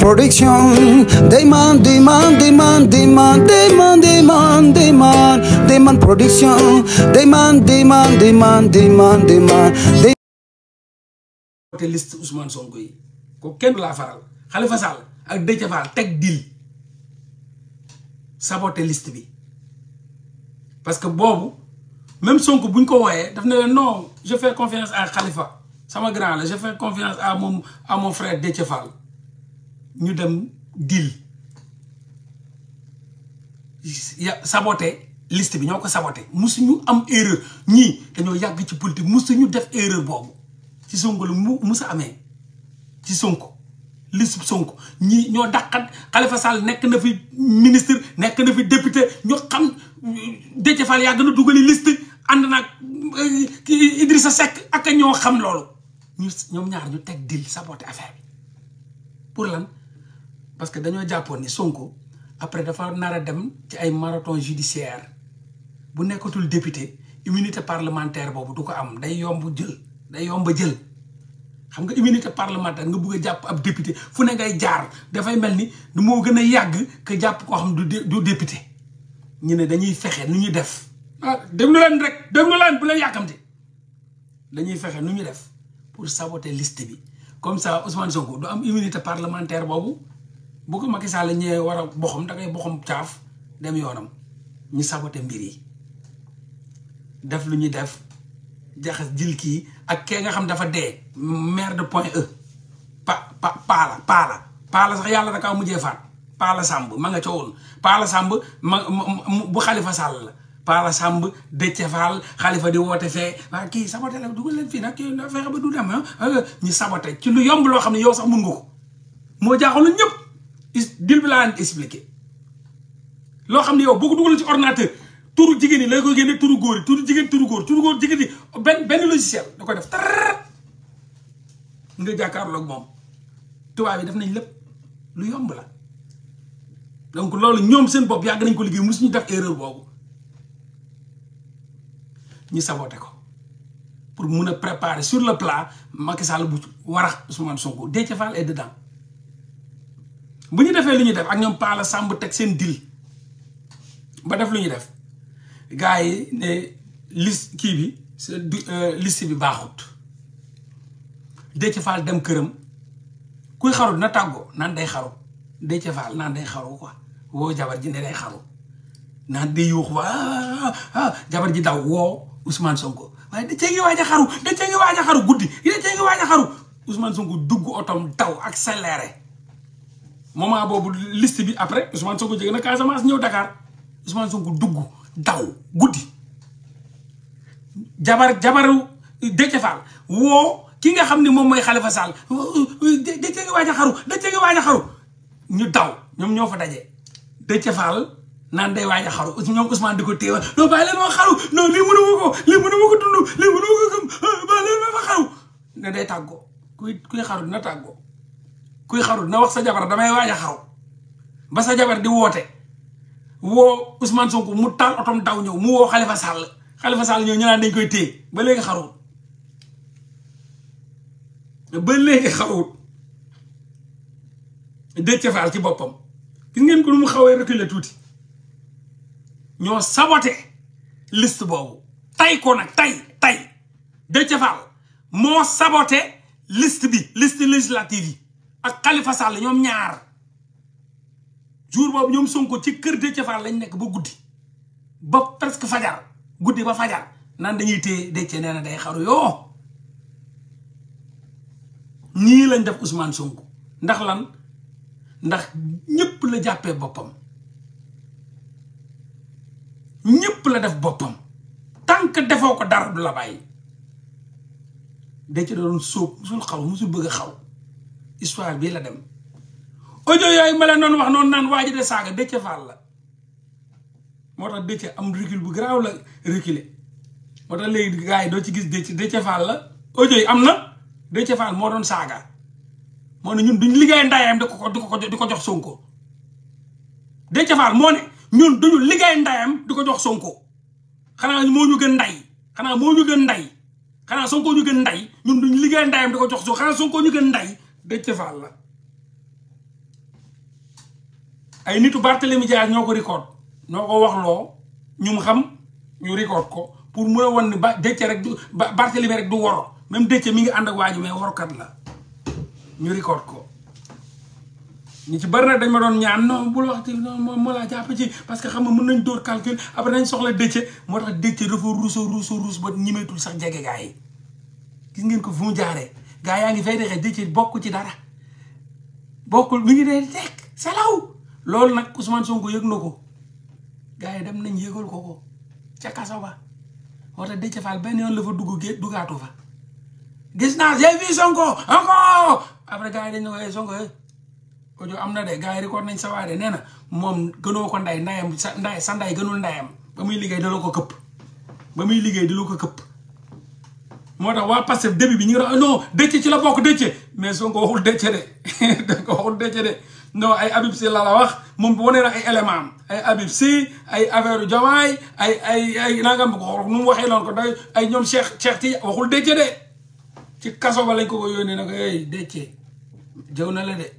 Production Dayman Dayman Dayman Dayman Dayman Dayman Dayman Dayman Production Dayman Dayman Dayman Dayman Dayman te liste Ousmane Sonko yi ko kenn du laa faral Khalifa Sall ak Déthié Fall teg dil saboté liste bi parce que boobu même Sonko bu ñu ko wooyee daf ne non je fais confiance à Khalifa sama grand la je fais confiance à mon à mon frère Déthié Fall ñu dem dil ya saboté liste bi ñoo ko saboté musuñu am erreur ñii dañoo yàgg ci politique musuñu def erreur boobu ci Sonko lu mu musa amee ci Sonko liste Sonko ñii ñoo dàqat Khalifa Sall nekk na fi ministre nekk na fi député ñoo xam Déthié Fall yàgg na dugali liste ànd naag kii Idrissa Seck ak ñoo xam loolu ñu ñoom ñaar ñu teg dil saboté affaire bi pour lan parce que dañoo jàppoon ni Sonko après dafa nar a dem ci ay marathon judiciaire bu nekkatul député immunité parlementaire boobu du ko am day yomb jël day yomb jël xam nga immunité parlementaire nga bëgg a jàpp ab député fu ne ngay jaar dafay mel ni du moo gën a yàgg que jàpp koo xam du du député ñu ne dañuy fexe nu ñu def ah déglu leen rek déglu leen bu leen yàkkamte dañuy fexe nu ñu def pour saboter liste bi comme ça Ousmane Sonko du am immunité parlementaire boobu bu ko Macky Sall ñëwee war a boxam da ngay boxam caaf dem yoonam ñu saboter mbir yi def lu ñuy def jaxas jil kii ak kee nga xam dafa dee maire de Point E pa pa paala paala paala sax yàlla da kaa mujjee faat paala Samb ma nga ca woon paala Samb ma bu Khalifa Sall la paala Samb Déthié Fall Khalifa di woote fee waa kii saboté la dugal leen fii nag kii na fexe ba du dem ñu saboté ci lu yomb loo xam ne yow sax mun nga ko moo jaaxaloon ñëpp dil bi laa leen expliqué loo xam ne yow boo ko dugal ci ordinateur turu jigéen ñi lay koy génne turu góor yi turu jigéen turu góor turu góor jigéen ñi benn benn logiciel da koy def tar nga jàkkaarloog moom tubaab yi def nañ lépp lu yomb la donc loolu ñoom seen bopp yàgg nañ ko liggéey mosuñu def erreur boobu ñu saboté ko pour mun a préparer sur le plat Macky Sall bu warax Ousmane Sonko Déthié Fall est dedans bu ñu defee lu ñuy def ak ñoom Pala Samb teg seen dil ba def lu ñuy def gars yi ne liste kii bi liste bi baaxut Déthié Fall dem këram kuy xaru na tàggoo naan day xaru Déthié Fall naan day xaru quoi woo jabar ji ne day xaru naan day yuux waa ah jabar ji daw woo Ousmane Sonko waaye Déthié ngi waaj a xaru Déthié ngi waaj a xaru guddi Déthié ngi waaj a xaru Ousmane Sonko dugg otom daw accéléré moment boobu liste bi après Ousmane Sonko jóge na Casamance ñëw Dakar Ousmane Sonko dugg daw guddi jabar jabaru Déthié Fall woo ki nga xam ne moom mooy Khalifa Sall Déthié ngi waaj a xaru Déthié ngi waaj a xaru ñu daw ñoom ñoo fa daje Déthié Fall naan day waaj a xaru ñoom Ousmane di ko téewal non bàyyi leen ma xaru non lii mënu ma ko lii mënu ma ko dund lii mënu ma ko gëm bàyyi leen ma fa xaru ne day tàggoo kuy kuy xaru dina tàggoo kuy xaru dina wax sa jabar damay waaj a xaru ba sa jabar di woote woo Ousmane Sonko mu taal otom daw ñëw mu woo Khalifa Sall Khalifa Sall ñëw ñu naan dañ koy téye ba léegi xaruwut ba léegi xaruwut Déthié Fall ci boppam gis ngeen ko lu mu xawee reculer tuuti ñoo saboté liste boobu tay ko nag tay tay Déthié Fall moo saboté liste bi liste législative yi ak Khalifa Sall ñoom ñaar jour boobu ñoom Sonko ci kër Déthié Fall lañ nekk ba guddi ba presque fajar guddi ba fajar naan dañuy téye Déthié nee na day xaru yoo ñii lañ def Ousmane Sonko ndax lan ndax ñëpp la jàppee boppam ñëpp la def boppam tant que defoo ko dara du la bàyyi Déthié doon sóob musul xaw musul bëgg a xaw histoire bii la dem audio yooyu ma leen doon wax noonu naan waa ji de saaga Déthié Fall la moo tax Déthié am recul bu garaaw la reculer moo tax léegi gars yi doo ci gis Déthié Déthié Fall la audio yi am na Déthié Fall moo doon saaga moo ne ñun duñ liggéey ndayam di ko di ko di ko jox Sonko Déthié Fall moo ne ñun duñu liggéey ndayam di ko jox Sonko xanaa moo ñu gën nday xanaa moo ñu gën nday xanaa Sonko ñu gën nday ñun duñ liggéey ndayam di ko jox Sonko xanaa Sonko ñu gën nday Déthié Fall la ay nitu Barthélemy Dias ñoo ko record ñoo ko wax loo ñu mu xam ñu record ko pour mun a wan ni ba Déthié rek du Barthélemy rek du woro même Déthié mi ngi ànd ak waaju mais worokat la ñu record ko ñu ci bari nag dañ ma doon ñaan non bul waxti non moom moo laa jàpp ci parce que xam nga mën nañ dóor calcul après nañ soxla Déthié moo tax Déthié dafa ruuso ruuso ruus ba ñimeetul sax jege gaa yi gis ngeen ko fu mu jaaree gaa yaa ngi fay dexee Déthié bokk ci dara bokkul mi ngi dee tekk salaw loolu nag Ousmane Sonko yëg na ko gaa yi dem nañ yëgal ko ko ca kaso ba moo tax Déthié Fall benn yoon la fa dugg gé duggaatu fa gis naa j'ai vu Sonko encore après gars yi dañ ne ko Sonko audio am na de gars yi record nañ sa waay de nee na moom gënoo ko nday ndayam sa nday sa nday gënul ndayam ba muy liggéey da la ko këpp ba muy liggéey da la ko këpp moo tax waa Pastef début bi ñu ngi doon non Déthié ci la bokk Déthié mais Sonko waxul Déthié de da ko waxul Déthié de non ay Habib Sy la la wax moom wane na ay élément am ay Habib Sy ay affaire Diomaye ay ay ay nangam ko nu mu waxee loon ko day ay ñoom Cheikh Cheikh ti waxul Déthié de ci kaso ba lañ ko ko yónnee na ko hey Déthié jëw na la de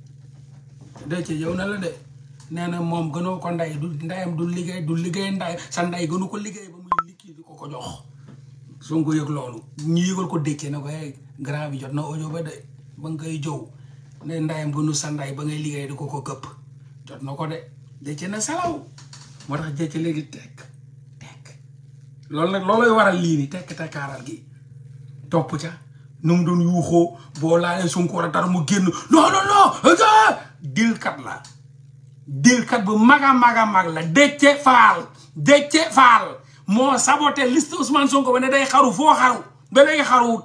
Déthié jëw na la de nee na moom gënoo ko nday du ndayam du liggéey du liggéey nday sa nday gënu ko liggéey ba muy liggéey di ko ko jox Sonko yëg loolu ñu yëgal ko Déthié na ko hey grand bi jot na audio ba de ba nga koy jow ne ndayam gënu sa nday ba ngay liggéey di ko ko këpp jot na ko de Déthié na salaw moo tax Déthié léegi tekk tekk loolu nag looloy waral lii ni tekk tekkaaral gi topp ca nu mu doon yuuxoo boo laalee Sonko war a dara mu génn non non non dilkat la dilkat bu mag a mag a mag la Déthié Fall Déthié Fall moo saboté liste Ousmane Sonko ba ne day xaru foo xaru ba léegi xaruwut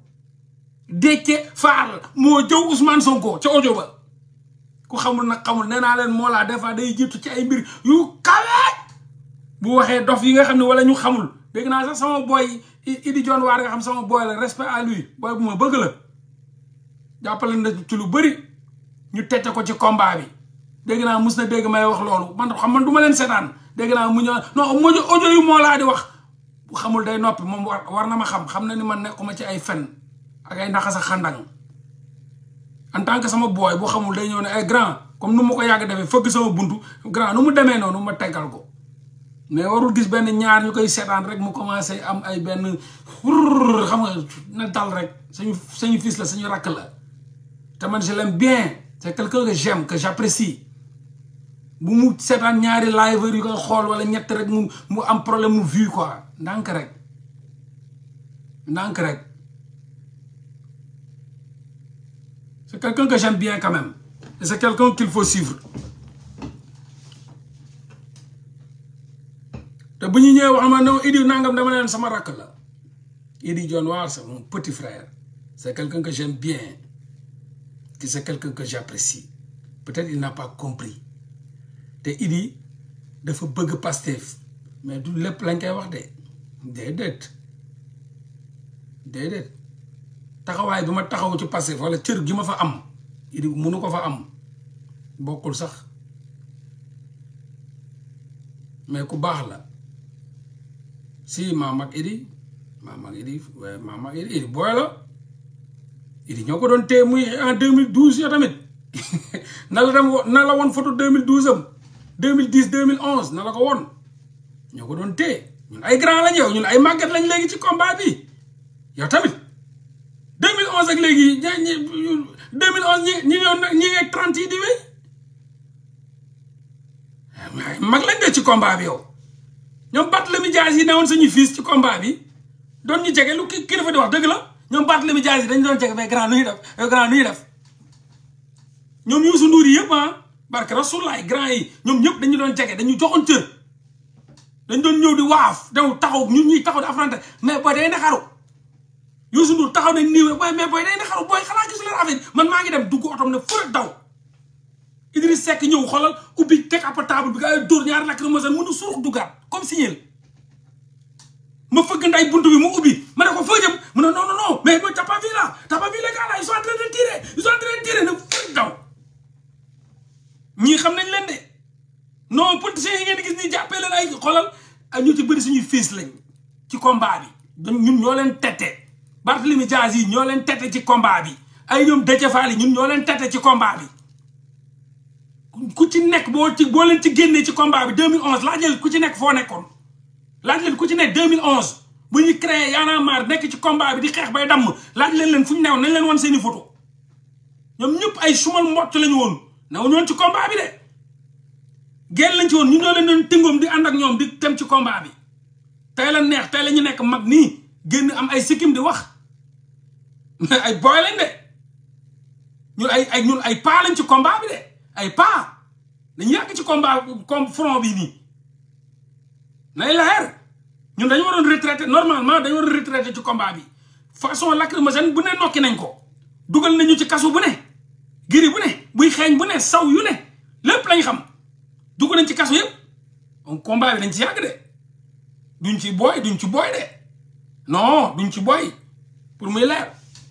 Déthié Fall moo jëw Ousmane Sonko ca audio ba ku xamul nag xamul nee naa leen moo laa des fois day jiitu ci ay mbir yu kawe bu waxee dof yi nga xam ne wala ñu xamul dégg naa sax sama boy Idi John waar nga xam sama boy la respect à lui boy bu ma bëgg la jàppale na ci lu bëri ñu tecce ko ci combat bi dégg naa mus na dégg may wax loolu man xam man du ma leen seetaan dégg naa mu ñëw non mojo audio yu moo laa di wax bu xamul day noppi moom war war na ma xam xam na ni man nekkuma ci ay fen ak ay naxas ak xandang en tant que sama boy bu xamul day ñëw ne ay grand comme nu ma ko yàgg defee fëgg sama buntu grand nu mu demee noonu ma teggal ko mais warul gis benn ñaar ñu koy seetaan rek mu commencé am ay benn xam nga na dal rek sañu sañu fils la sañu rakk la te man je l'aime bien c'est quelqu'un que j'aime que j'apprécie bu mu seetaan ñaari live yu koy xool wala ñett rek mu mu am problème mu vue quoi ndànk rek ndànk rek c'est quelqu'un que j'aime bien quand même et c'est quelqu'un qu'il faut suivre te bu ñu ñëwee wax ma non Idi nangam dama leen sama rakk la Idi John Waar c'est mon petit frère c'est quelqu'un que j'aime bien que c'est quelqu'un que j'apprécie peut-être il n'a pas compris te Idi dafa bëgg Pastef mais du lépp lañ koy wax de déedéet déedéet taxawaay bi ma taxaw ci Pastef wala cër gi ma fa am Idi mënu ko fa am bokkul sax mais ku baax la si maam ak Idi maam ak Idi waaye maam ak Idi Idi booy la Idi ñoo ko doon téye muy en 2012 yoo tamit na la dem na la woon photo 2012 am 2010 2011 na la ko woon ñoo ko doon téye ñun ay grand lañ yow ñun ay màgget lañ léegi ci combat bi yow tamit 2011 ak léegi ñi ñi 2011 ñi ñi ñoon ñi ngi 30 yi di wéy mag lañ de ci combat bi yow ñoom Barthélémy Dias yi newoon suñu fils ci combat bi doon ñu jege lu ki kii dafa di wax dëgg la ñoom Barthélémy Dias yi dañu doon jege mais grand nu ñuy def grand nu ñuy def ñoom Youssou Ndour yi yëpp ah barke rasulaay grand yi ñoom ñëpp dañu doon jege dañu joxoon cër dañ doon ñëw di waaf daw taxaw ñun ñuy taxaw di affronté mais booy day na xaru Youssou Ndour taxaw nañ nii booy mais booy day na xaru booy xalaa gisu leen affaire man maa ngi dem dugg otom ne fërët daw Idriss Seck ñëw xoolal ubbi teg ab table bi nga ay dóor ñaari lacrymogène mënu surux duggaat comme signal ma fëgg nday buntu bi mu ubbi ma ne ko foo jëm mu ne non non non mais t'as pas vu là t'as pas vu les gars là ils sont en train de tirer ils sont en train de tirer ne fërët daw ñii xam nañ leen de non politiciens yi ngeen di gis ni jàppee leen ay xoolal ak ñu ci bëri suñuy fiis lañ ci combat bi ñun ñoo leen tette Barthélémy Dias yi ñoo leen tette ci combat bi ay ñoom Déthié Fall yi ñun ñoo leen tette ci combat bi ku ci nekk boo ci boo leen ci génnee ci combat bi 2011 laaj leen ku ci nekk foo nekkoon laaj leen ku ci nekk 2011 bu ñu créé Y'en a marre nekk ci combat bi di xeex bay damm laaj leen leen fu ñu newoon nañ leen wan seeni photo ñoom ñëpp ay sumal mbott lañu woon newuñu woon ci combat bi de génn lañ ci woon ñu ñoo leen doon tëngoom di ànd ak ñoom di dem ci combat bi tey la neex tey la ñu nekk mag nii génn am ay sikkim di wax mais ay boy lañ de ñun ay ay ñun ay paa lañ ci combat bi de ay paa dañu yàgg ci combat comme front bi nii nay leer ñun dañu waroon retraité normalement dañu waroon retraité ci combat bi façon lacrymogène bu ne nokki nañ ko dugal nañu ci kasu bu ne giri bu ne buy xeeñ bu ne saw yu ne lépp lañ xam dugg nañ ci kasu yëpp donc combat bi dañ ci yàgg de duñ ci booy duñ ci booy de non duñ ci booy pour muy leer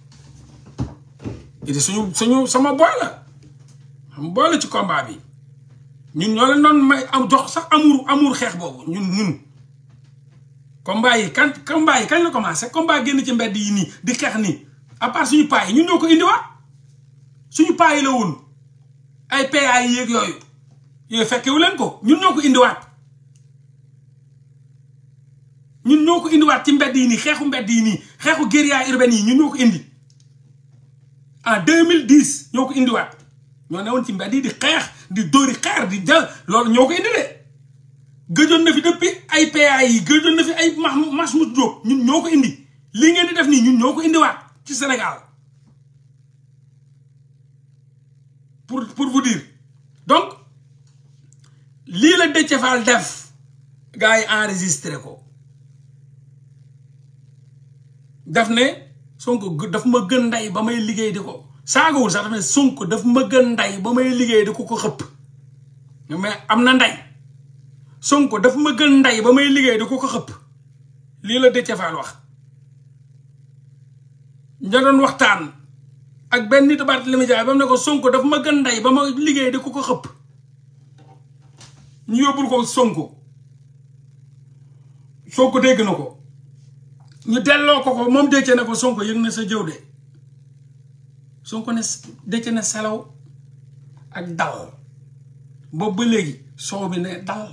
it suñu suñu sama booy la sama booy la ci combat bi ñun ñoo leen doon may am jox sax amour amour xeex boobu ñun ñun combat yi kan combat yi kañ la commencé combat génn ci mbedd yi nii di xeex nii à part suñu paa yi ñun ñoo ko indiwaat suñu paa yi la woon ay PA yi yeeg yooyu yooyu fekkewu leen ko ñun ñoo ko indiwaat ñun ñoo ko indiwaat ci mbedd yi nii xeexu mbedd yi nii xeexu guérilla urbaine yi ñun ñoo ko indi en 2010 ñoo ko indiwaat ñoo newoon ci mbedd yi di xeex di dóori xeer di jël loolu ñoo ko indi de gëjoon na fi depuis ay PA yi gëjoon na fi ay Mahmoud Diop ñun ñoo ko indi lii ngeen di def nii ñun ñoo ko indiwaat ci Sénégal pour pour vous dire donc lii la Déthié Fall def gars yi enregistré ko daf ne Sonko daf ma gën ndey ba may liggéey di ko saagawul sax daf ne Sonko daf ma gën ndey ba may liggéey di ko ko xëpp mais am na ndey Sonko daf ma gën ndey ba may liggéey di ko ko xëpp lii la Déthié Fall wax ña doon waxtaan ak benn nit Barthélémy Dias ba mu ne ko Sonko daf ma gën ndey ba ma liggéey di ko ko xëpp ñu yóbbul ko Sonko Sonko dégg na ko ñu delloo ko ko moom Déthié ne ko Sonko yëg na sa jëw de Sonko ne Déthié ne selaw ak dal boobu ba léegi soow bi ne dal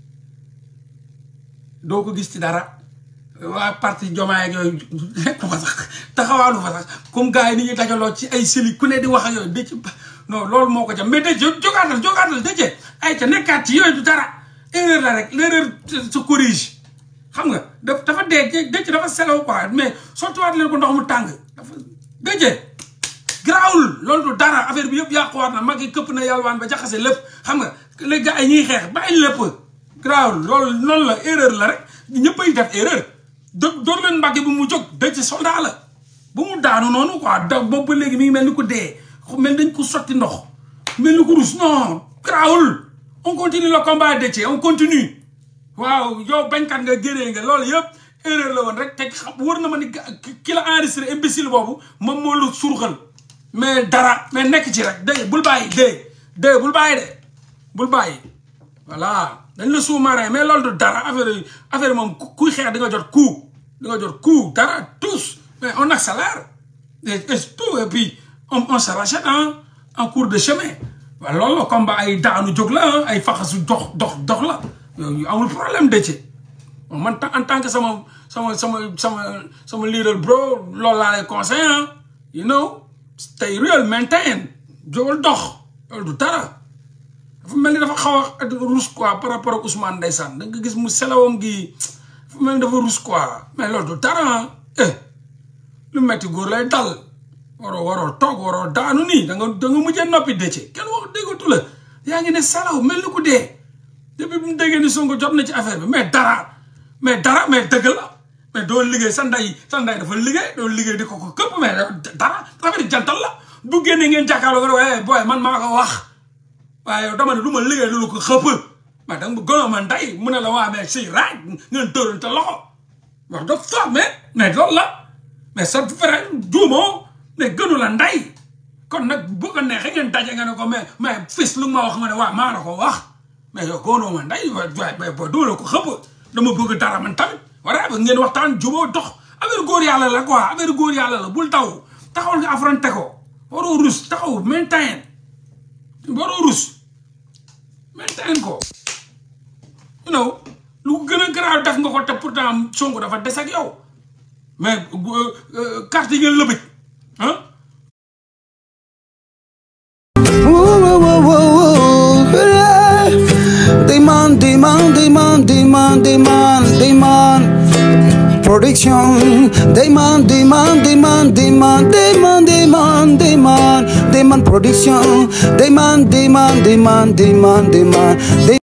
doo ko gis ci dara waa parti jomaay ak yooyu nekk fa sax taxawaalu fa sax comme gars yi ni ñuy dajaloo ci ay seli ku ne di wax ak yooyu Déthié non loolu moo ko jam mais Déthié jógaatal jógaatal Déthié ay ca nekkaat ci yooyu du dara erreur la rek l'erreur se corrige xam nga dafa dee Déthié dafa selaw quoi mais sottiwaat leen ko ndox mu tàng dafa Déthié garaawul loolu du dara affaire bi yëpp yàquwaat na mag yi këpp na yàlwaan ba jaxase lépp xam nga les gars yi ñuy xeex bàyyi lépp garaawul loolu noonu la erreur la rek ñëppay def erreur do door leen mbàgge bu mu jóg Déthié soldat la bu mu daanu noonu quoi da boobu ba léegi mi ngi mel ni ko dee mel dañ ko sotti ndox mel ni ko rus non garaawul on continue le combat Déthié on continue waaw yow bañkat nga géree nga loolu yëpp erreur la woon rek te xam wër na ma ni ki la enregistré imbécile boobu moom moo la surxal mais dara mais nekk ci rek dégg bul bàyyi dégg dégg bul bàyyi de bul bàyyi voilà dañ la sous-marin mais loolu du dara affaire yi affaire moom kuy xeex di nga jot coup di nga jot coup dara tous mais on accélère et tout et puis on on se rachète en cours de chemin waaw loolu combat ay daanu jóg la ay faxasu dox dox dox la yooyu amul problème Déthié man en tant que sama sama sama sama sama leader bro loolu laa lay conseil ah you know stay real maintain jógal dox loolu du dara dafa mel ni dafa xaw a rus quoi par rapport ak Ousmane ndeysaan da nga gis mu selawam gi dafa mel ni dafa rus quoi mais loolu du dara eh lu metti góor lay dal waroo waroo toog waroo daanu nii da nga da nga mujjee noppi Déthié kenn wax déggatu la yaa ngi ne salaw mel ni ku dee depuis bu mu déggee ni Sonko jot na ci affaire bi mais dara mais dara mais dëgg la mais doo liggéey sa ndey sa ndey dafa liggéey doo liggéey di ko ko këpp mais dara affaire jantal la bu génnee ngeen jàkkaarloo nga waaye booy man maa ko wax waaye yow dama ne lu ma liggéey lu ko xëpp mais da nga gënoon ma ndey mu ne la waa mais si raaj ngeen tërante loxo wax dëgg fa mais mais loolu la mais sa frère juumoo mais gënu la ndey kon nag bu ko neexee ngeen daje nga ne ko mais mais fils lu ma wax nga ne waa maa la ko wax mais yow gënoo ma ndey waaye mais boo doo la ko xëpp dama bëgg dara man tamit wala ba ngeen waxtaan juboo dox affaire góor yàlla la quoi affaire góor yàlla la bul taw taxawal nga affronté ko waroo rus taxaw maintain waroo rus maintain ko you know lu gën a garaaw def nga ko te pourtant Sonko dafa des ak yow mais carte yi ngeen lëbëj ah Demand, demand, demand, demand, demand, demand. Production. Demand, demand, demand, demand, demand, demand, demand, demand. Production. Demand, demand, demand, demand, demand.